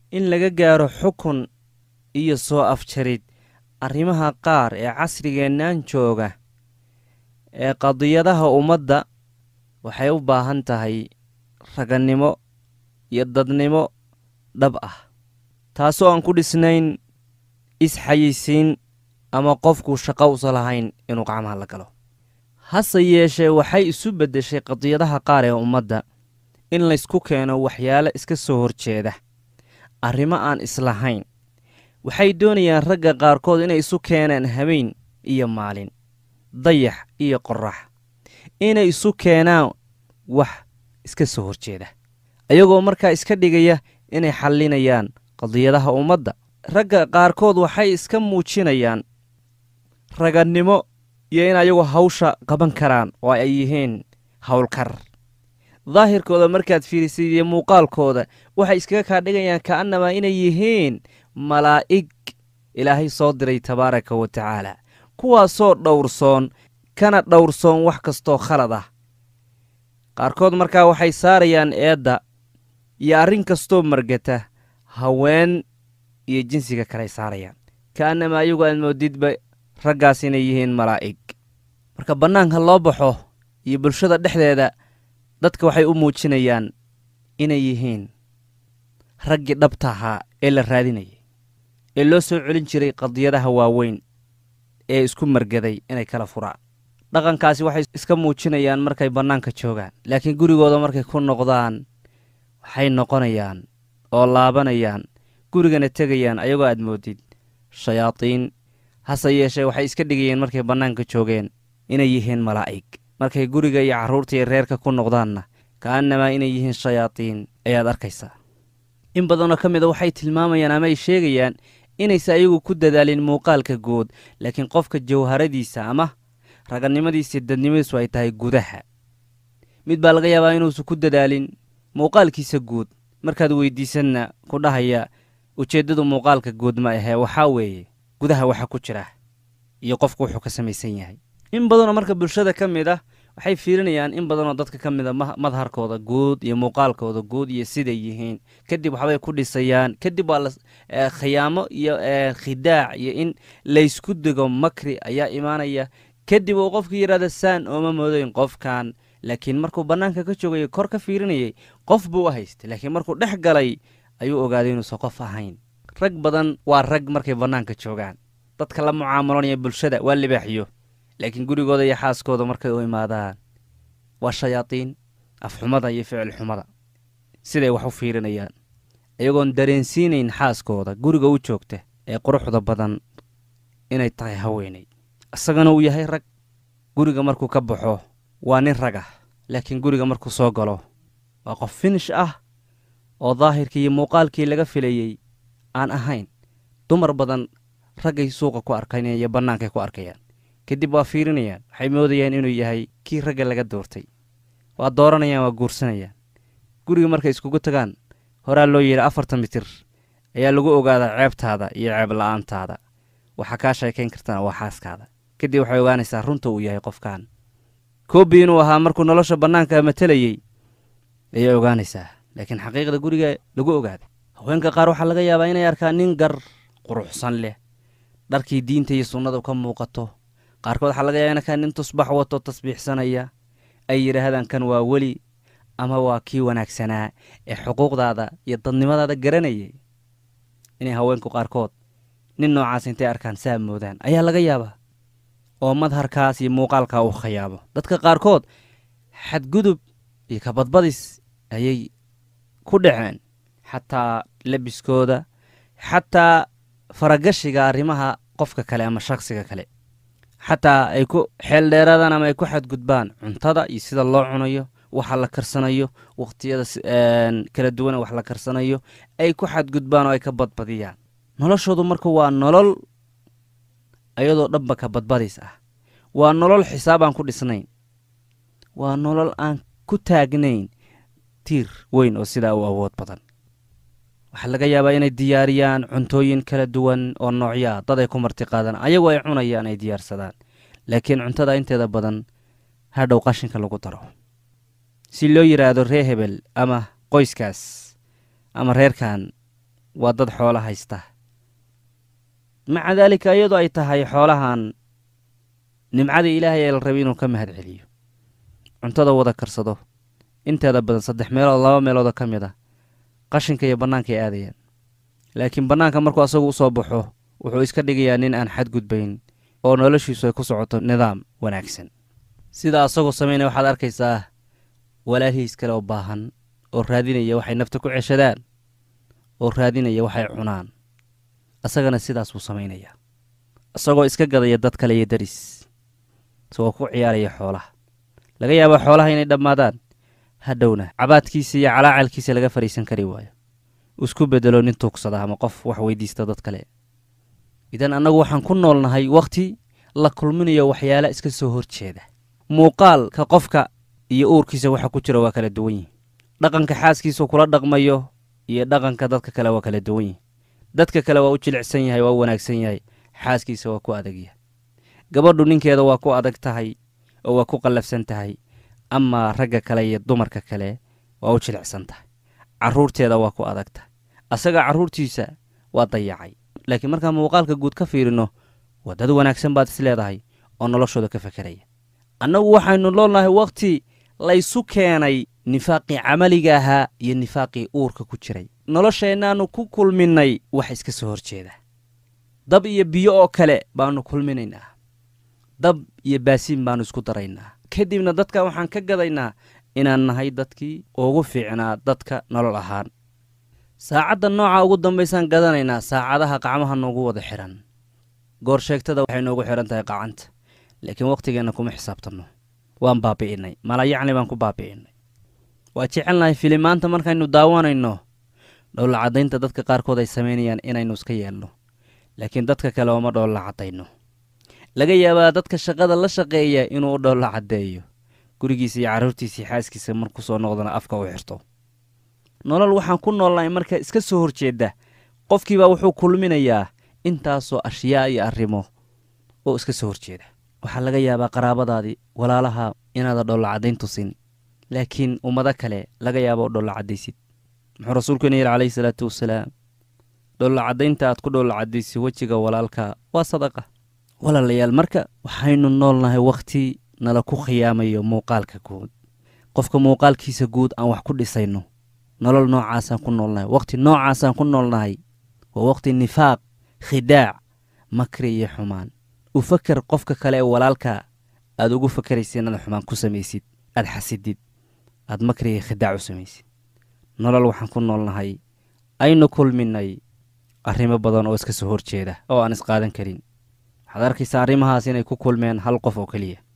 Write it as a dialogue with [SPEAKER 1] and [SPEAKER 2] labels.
[SPEAKER 1] in laga gaaro xukun iyo soo afjarid arrimaha qaar ee casrigeennaan jooga ee qadiyadaha ummadda waxay u baahan tahay ragannimo iyo dadnimo dhab ah taasoo aan ku dhisnayn isxayisiin ama qofku shaqo usa lahayn inuu gacmaha la galo hase yeeshee waxay isu beddeshay qadiyadaha qaar ee ummadda in laysku keeno waxyaalo iska soo horjeeda arrimo aan islahayn waxay doonayaan ragga qaarkood inay isu keenaan habeen iyo maalin dayax iyo qorrax inay isu keenaan wax iska soo horjeeda ayagoo markaa iska dhigaya inay xallinayaan qadiyadaha ummadda ragga qaarkood waxay iska muujinayaan ragannimo iyo in ayagu hawsha qaban karaan oo ay yihiin howlkar daahirkooda markaad fiirisid iyo muuqaalkooda waxay iskaga kaa dhigayaan ka'annamaa inay yihiin malaa'ig ilaahay soo diray tabaaraka wa tacaala kuwaasoo dhowrsoon kana dhowrsoon wax kastoo khalad ah qaarkood markaa waxay saarayaan eedda iyo arrin kastoo margata haween iyo jinsiga kaley saarayaan ka'annama ayagu aad moodidba raggaas inay yihiin malaa'ig marka bannaanka loo baxo iyo bulshada dhexdeeda dadka waxay u muujinayaan inay yihiin raggii dhabta ahaa ee la raadinayay ee loo soo celin jiray qadiyadaha waaweyn ee isku margaday inay kala furaan dhaqankaasi waxay iska muujinayaan markay bannaanka joogaan laakiin gurigooda markay ku noqdaan waxay noqonayaan oo laabanayaan gurigana tegayaan ayagoo aad moodid shayaadiin hase yeeshee waxay iska dhigayeen markay bannaanka joogeen inay yihiin malaa'ig markay guriga iyo carruurta iyo reerka ku noqdaanna ka'annamaa inay yihiin shayaadiin ayaad arkaysaa in badanoo ka mida waxay tilmaamayaan ama ay sheegayaan inaysa ayagu ku dadaalin muuqaalka guud laakiin qofka jawharadiisa ama ragannimadiisa dadnimadiisu ay tahay gudaha mid baa laga yaabaa inuusan ku dadaalin muuqaalkiisa guud markaad weydiisanna ku dhahaya ujeeddadu muuqaalka guud ma ahee waxaa weeye gudaha waxa ku jira iyo qofku wuxuu ka samaysan yahay in badanoo marka bulshada ka mid ah waxay fiirinayaan in badanoo dadka ka mid a madharkooda guud iyo muuqaalkooda guud iyo siday yihiin kadib waxbay ku dhisayaan kadib waa la khiyaamo iyo khidaac iyo in laysku dego makri ayaa imaanaya kadib uu qofkii yidhahda saan ooma moodayn qofkan laakiin markuu bannaanka ka joogayay kor ka fiirinayay qof buu u haystay laakiin markuu dhex galay ayuu ogaaday inuusan qof ahayn rag badan waa rag markay bannaanka joogaan dadka la mucaamalanaya bulshada waa libaaxiyo laakiin gurigooda iyo xaaskooda markay u imaadaan waa shayaadiin afxumada iyo ficil xumada siday wax u fiirinayaan iyagoon dareensiinayn xaaskooda guriga u joogta ee quruxda badan inay tahay haweenay isagana uu yahay rag guriga markuu ka baxo waa nin rag ah laakiin guriga markuu soo galo waa qof finish ah oo daahirkii iyo muuqaalkii laga filayey aan ahayn dumar badan raggay suuqa ku arkaynayaan iyo bannaankay ku arkayaan kadib waa fiirinayaan waxay moodayaan inuu yahay kii ragga laga doortay waa dooranayaan waa guursanayaan guriga markay iskugu tagaan horaa loo yidhi afartan mitir ayaa lagu ogaadaa ceebtaada iyo ceeb la'aantaada waxaa kaa sheekayn kartana waa xaaskaada kadib waxay ogaanaysaa runta uu yahay qofkan koobi inuu ahaa markuu nolosha bannaanka matelayey ayay ogaanaysaa laakiin xaqiiqda guriga lagu ogaaday haweenka qaar waxaa laga yaabaa inay arkaan nin gar quruxsan leh dharkii diinta iyo sunnadu ka muuqato qaarkood waxaa laga yaaba in arkaan nin tusbax wato tasbiixsanaya ay yidhaahdaan kan waa weli ama waa kii wanaagsanaa ee xuquuqdaada iyo dadnimadaada garanayay inay haweenku qaarkood nin noocaas intay arkaan saa moodaan ayaa laga yaabaa oo madharkaas iyo muuqaalkaa uu khayaabo dadka qaarkood xadgudub iyo kabadbadis ayay ku dhaceen xataa lebiskooda xataa faragashiga arrimaha qofka kale ama shakhsiga kale xataa ay ku xeeldheeraadaan ama ay ku xadgudbaan cuntada iyo sida loo cunayo waxa la karsanayo wakhtiyada kala duwan wax la karsanayo ay ku xadgudbaan oo ay ka badbadiyaan noloshoodu marka waa nolol ayadoo dhanba ka badbadis ah waa nolol xisaab aan ku dhisnayn waa nolol aan ku taagnayn tiir weyn oo sidaa u awood badan waxaa laga yaabaa inay diyaariyaan cuntooyin kala duwan oo noocyaa dad ay ku martiqaadaan ayagoo ay cunayaan ay diyaarsadaan laakiin cuntada inteeda badan hadhow qashinka lagu daro si loo yidhaahdo ree hebel ama qoyskaas ama reerkan waa dad xoolo haysta maca daalika iyadoo ay tahay xoolahan nimcadii ilaahay ee la rabay inuu ka mahad celiyo cuntada wada karsado inteeda badan saddex meelood laba meeloodoo ka mid a qashinka iyo bannaanka ay aadayaan laakiin bannaanka markuu asagu u soo baxo wuxuu iska dhigayaa nin aan xadgudbayn oo noloshiisu ay ku socoto nidaam wanaagsan sida asagoo samaynaya waxaad arkaysaa walaalihiis kale oo baahan oo raadinaya waxay nafta ku ceshadaan oo raadinaya waxay cunaan asagana sidaas buu samaynayaa isagoo iska gadaya dad kale iyo daris isagoo ku ciyaaraya xoolaha laga yaabaa xoolaha inay dhammaadaan hadhowna cabaadkiisa iyo calaacalkiisa laga fadhiisan kari waayo isku bedelo nin tuugsada ama qof wax weydiista dad kale idan annagu waxaan ku noolnahay wakhti la kulminayo waxyaala iska soo horjeeda muuqaalka qofka iyo uurkiisa waxa ku jira waa kala duwan yihin dhaqanka xaaskiisuu kula dhaqmayo iyo dhaqanka dadka kale waa kala duwan yihin dadka kale waa u jilicsan yahay waa u wanaagsan yahay xaaskiisa waa ku adagyahay gabadhu ninkeeda waa ku adag tahay oo waa ku qallafsan tahay amaa ragga kale iyo dumarka kale waa u jilicsan tahay carruurteeda waa ku adag tahay asaga carruurtiisa waa dayacay laakiin markaan muuqaalka guud ka fiirino waa dad wanaagsan baad is leedahay oo noloshooda ka fekeraya annagu waxaynu noolnahay wakhti laysu keenay nifaaqii camaliga ahaa iyo nifaaqii uurka ku jiray nolosheennaannu ku kulminnay wax iska soo horjeeda dab iyo biyo oo kale baannu kulminaynaa dab iyo baasiin baannu isku daraynaa kadibna dadka waxaan ka gadaynaa inaan nahay dadkii ugu fiicnaa dadka nolol ahaan saacadda nooca ugu dambaysaan gadanaynaa saacadaha qacmaha noogu wada xidhan goor sheegtada waxay noogu xidhan tahay qacanta laakiin wakhtigeenna kuma xisaabtanno waan baabi'innay malayacni baan ku baabi'innay waa jecelnahay filimaanta markaynu daawanayno dhowlla caddaynta dadka qaarkood ay samaynayaan inaynu iska yeelno laakiin dadka kale ooma dhowlla caddayno laga yaabaa dadka shaqada la shaqeeya inuu u dhowlla caddeeyo gurigiisa iyo carruurtiisii xaaskiisa markuu soo noqdana afka u xirto nolol waxaan ku noolnahay marka iska soo horjeedda qofkiibaa wuxuu kulminayaa intaasoo ashyaa iyo arrimo oo iska soo horjeeda waxaa laga yaabaa qaraabadaadii walaalaha inaada dhowlla caddayn tusin laakiin ummado kale laga yaaba u dhowlla caddaysid muxuu rasuulkeena yidhi calayhi salaatu wasalaam dhowlla caddaynta aad ku dhowlla caddaysid wejiga walaalka waa sadaqa walaalayaal marka waxaynu noolnahay wakhti nala ku khiyaamayo muuqaalka guud qofka muuqaalkiisa guud aan wax ku dhisayno nolol noocaasaan ku noolnahay wakhti noocaasaan ku noolnahay waa wakhti nifaaq khidaac makri iyo xumaan u faker qofka kale ee walaalka aad ugu fakeraysid inaad xumaan ku samaysid aad xasidid aad makri iyo khidaac u samaysid nolol waxaan ku noolnahay aynu kulminay arrimo badan oo iska soo horjeeda oo aan isqaadan karin waxaad arkaysaa arrimahaas inay ku kulmeen hal qof oo keliya